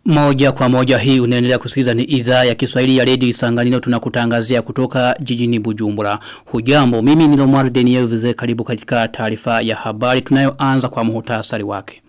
Moja kwa moja hii unaendelea kusikiliza ni idhaa ya Kiswahili ya Radio Isanganiro tunakutangazia kutoka jijini Bujumbura. Hujambo, mimi ni Lomar Daniel Vize karibu katika taarifa ya habari tunayoanza kwa muhtasari wake.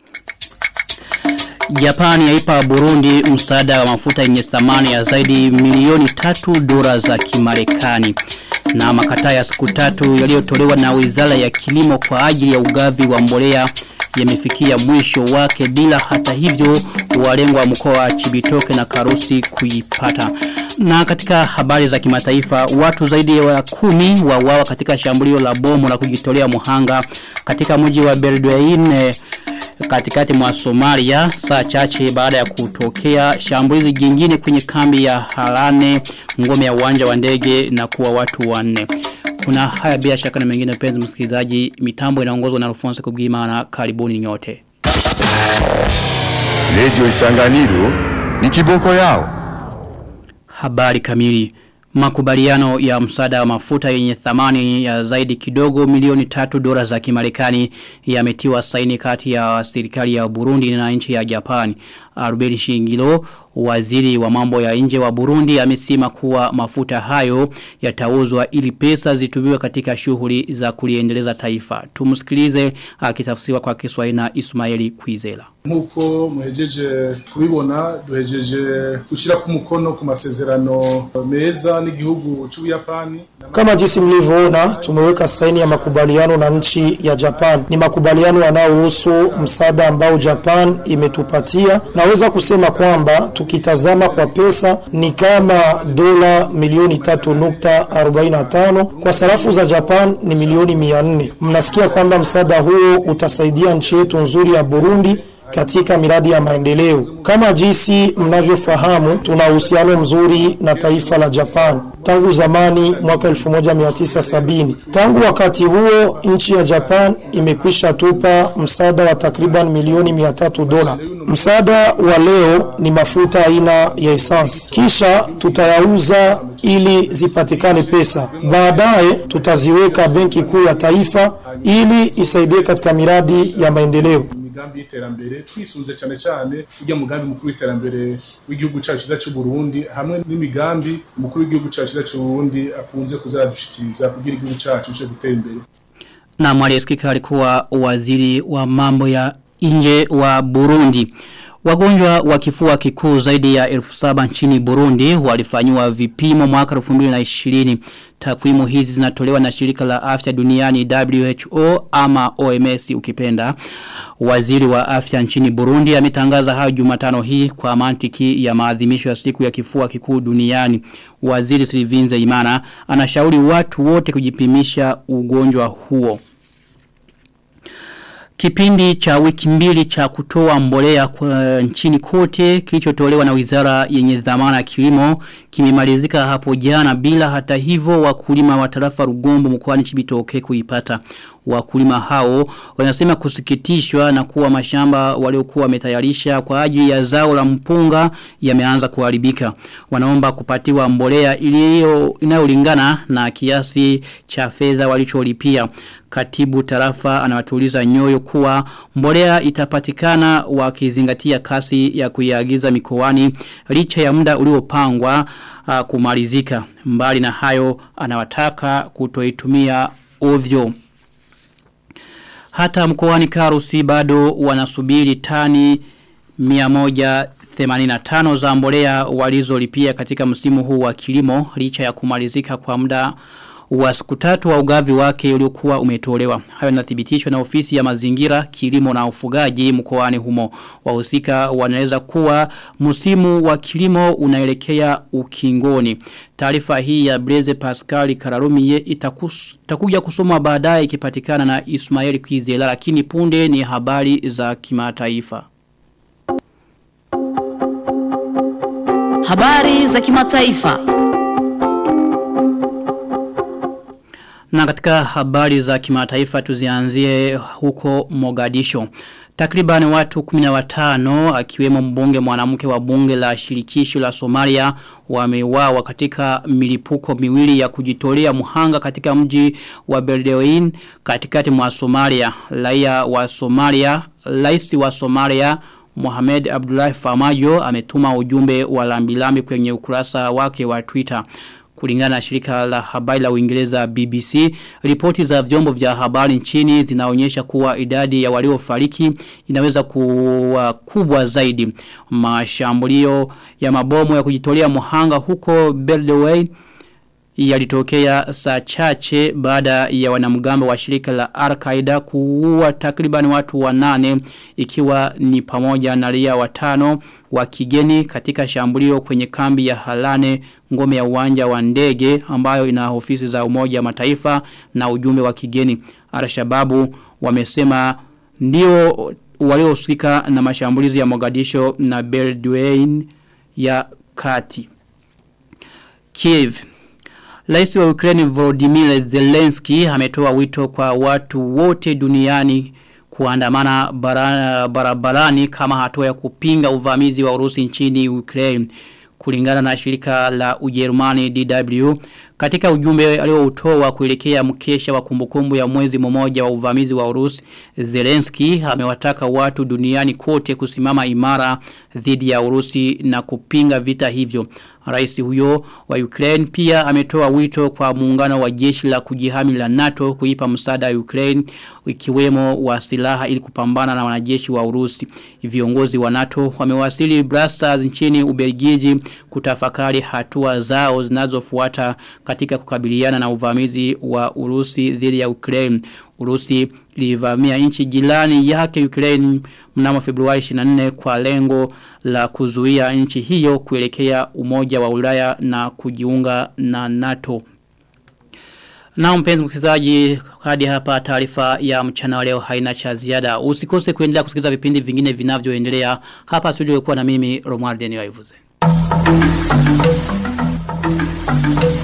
Japani yaipa Burundi msaada wa mafuta yenye thamani ya zaidi milioni tatu dola za kimarekani na makataa ya siku tatu yaliyotolewa na Wizara ya Kilimo kwa ajili ya ugavi wa mbolea yamefikia mwisho wake bila hata hivyo walengwa mkoa wa Chibitoke na Karusi kuipata. Na katika habari za kimataifa watu zaidi ya kumi wauawa katika shambulio la bomu la kujitolea muhanga katika mji wa Beledweyne katikati mwa Somalia saa chache baada ya kutokea shambulizi jingine kwenye kambi ya Harane ngome ya uwanja wa ndege na kuwa watu wanne. Kuna haya bila shaka na mengine penzi msikilizaji mitambo inaongozwa na Alphonse Kubwimana karibuni nyote. Radio Isanganiro ni kiboko yao. Habari kamili. Makubaliano ya msaada wa mafuta yenye thamani ya zaidi kidogo milioni tatu dola za kimarekani yametiwa saini kati ya serikali ya Burundi na nchi ya Japani. Arubeli Shingilo, waziri wa mambo ya nje wa Burundi amesema kuwa mafuta hayo yatauzwa ili pesa zitumiwe katika shughuli za kuliendeleza taifa. Tumsikilize akitafsiriwa kwa Kiswahili na Ismaili Kwizela. Nkuko muhejeje kubibona duhejeje gushira ku mukono ku masezerano meza n'igihugu c'Ubuyapani kama jinsi mlivyoona tumeweka saini ya makubaliano na nchi ya Japan. Ni makubaliano yanayohusu msaada ambao Japan imetupatia. Naweza kusema kwamba tukitazama kwa pesa ni kama dola milioni tatu nukta arobaini na tano kwa sarafu za Japan ni milioni mia nne. Mnasikia kwamba msaada huo utasaidia nchi yetu nzuri ya Burundi katika miradi ya maendeleo. Kama jinsi mnavyofahamu, tuna uhusiano mzuri na taifa la Japan tangu zamani mwaka 1970. Tangu wakati huo nchi ya Japan imekwisha tupa msaada wa takriban milioni 300 dola. Msaada wa leo ni mafuta aina ya essence, kisha tutayauza ili zipatikane pesa. Baadaye tutaziweka benki kuu ya taifa ili isaidie katika miradi ya maendeleo imigambi y'iterambere twisunze cyane cyane ujya mugambi mukuru w'iterambere w'igihugu cyacu cyiza cy'u Burundi hamwe n'imigambi mukuru w'igihugu cyacu cyiza cy'u Burundi akunze kuzadushikiriza kugira igihugu cyacu cyo gutera imbere na mwalisikika alikuwa waziri wa mambo ya nje wa Burundi Wagonjwa wa kifua kikuu zaidi ya elfu saba nchini Burundi walifanywa vipimo mwaka 2020. Takwimu hizi zinatolewa na shirika la afya duniani WHO ama OMS ukipenda. Waziri wa afya nchini Burundi ametangaza hayo Jumatano hii kwa mantiki ya maadhimisho ya siku ya kifua kikuu duniani. Waziri Silivinze Imana anashauri watu wote kujipimisha ugonjwa huo. Kipindi cha wiki mbili cha kutoa mbolea kwa nchini kote kilichotolewa na wizara yenye dhamana ya kilimo kimemalizika hapo jana bila hata hivyo wakulima wa tarafa Rugombo mkoani Chibitoke kuipata. Wakulima hao wanasema kusikitishwa na kuwa mashamba waliokuwa wametayarisha kwa ajili ya zao la mpunga yameanza kuharibika. Wanaomba kupatiwa mbolea iliyo inayolingana na kiasi cha fedha walicholipia. Katibu tarafa anawatuliza nyoyo kuwa mbolea itapatikana wakizingatia kasi ya kuiagiza mikoani licha ya muda uliopangwa uh, kumalizika. Mbali na hayo anawataka kutoitumia ovyo. Hata mkoani Karusi bado wanasubiri tani 185 za mbolea walizolipia katika msimu huu wa kilimo licha ya kumalizika kwa muda wa siku tatu wa ugavi wake uliokuwa umetolewa. Hayo nathibitishwa na ofisi ya mazingira, kilimo na ufugaji mkoani humo. Wahusika wanaweza kuwa msimu wa kilimo unaelekea ukingoni. Taarifa hii ya Blaise Pascal Kararumie itakuja kusomwa baadaye ikipatikana na Ismail Kwizela lakini punde ni habari za kimataifa. Habari za kimataifa. Na katika habari za kimataifa tuzianzie huko Mogadisho. Takriban watu 15 akiwemo mbunge mwanamke wa bunge la shirikisho la Somalia wameuawa katika milipuko miwili ya kujitolea muhanga katika mji wa Beledweyne katikati mwa Somalia. Raia wa Somalia, rais wa Somalia Mohamed Abdullahi Famayo ametuma ujumbe wa lambilambi kwenye ukurasa wake wa Twitter. Kulingana na shirika la habari la Uingereza BBC, ripoti za vyombo vya habari nchini zinaonyesha kuwa idadi ya waliofariki inaweza kuwa kubwa zaidi. Mashambulio ya mabomu ya kujitolea muhanga huko Beldaway yalitokea saa chache baada ya wanamgambo wa shirika la Al-Qaeda kuua takriban watu wanane ikiwa ni pamoja na raia watano wa kigeni katika shambulio kwenye kambi ya Halane ngome ya uwanja wa ndege ambayo ina ofisi za umoja wa mataifa na ujumbe wa kigeni. Al-Shababu wamesema ndio waliohusika na mashambulizi ya Mogadisho na Beledweyne ya kati. Kiev Rais wa Ukraine Volodymyr Zelensky ametoa wito kwa watu wote duniani kuandamana barabarani kama hatua ya kupinga uvamizi wa Urusi nchini Ukraine kulingana na shirika la Ujerumani DW katika ujumbe alioutoa kuelekea mkesha wa kumbukumbu ya mwezi mmoja wa uvamizi wa Urusi Zelensky amewataka watu duniani kote kusimama imara dhidi ya Urusi na kupinga vita hivyo Rais huyo wa Ukraine pia ametoa wito kwa muungano wa jeshi la kujihami la NATO kuipa msaada Ukraine ikiwemo wa silaha ili kupambana na wanajeshi wa Urusi. Viongozi wa NATO wamewasili Brussels nchini Ubelgiji kutafakari hatua zao zinazofuata katika kukabiliana na uvamizi wa Urusi dhidi ya Ukraine. Urusi ilivamia nchi jirani yake Ukraine mnamo Februari 24 kwa lengo la kuzuia nchi hiyo kuelekea umoja wa Ulaya na kujiunga na NATO. Na mpenzi msikilizaji hadi hapa taarifa ya mchana wa leo haina cha ziada. Usikose kuendelea kusikiliza vipindi vingine vinavyoendelea. Hapa studio kuwa na mimi Romuald Deni Waivuze. Thank you.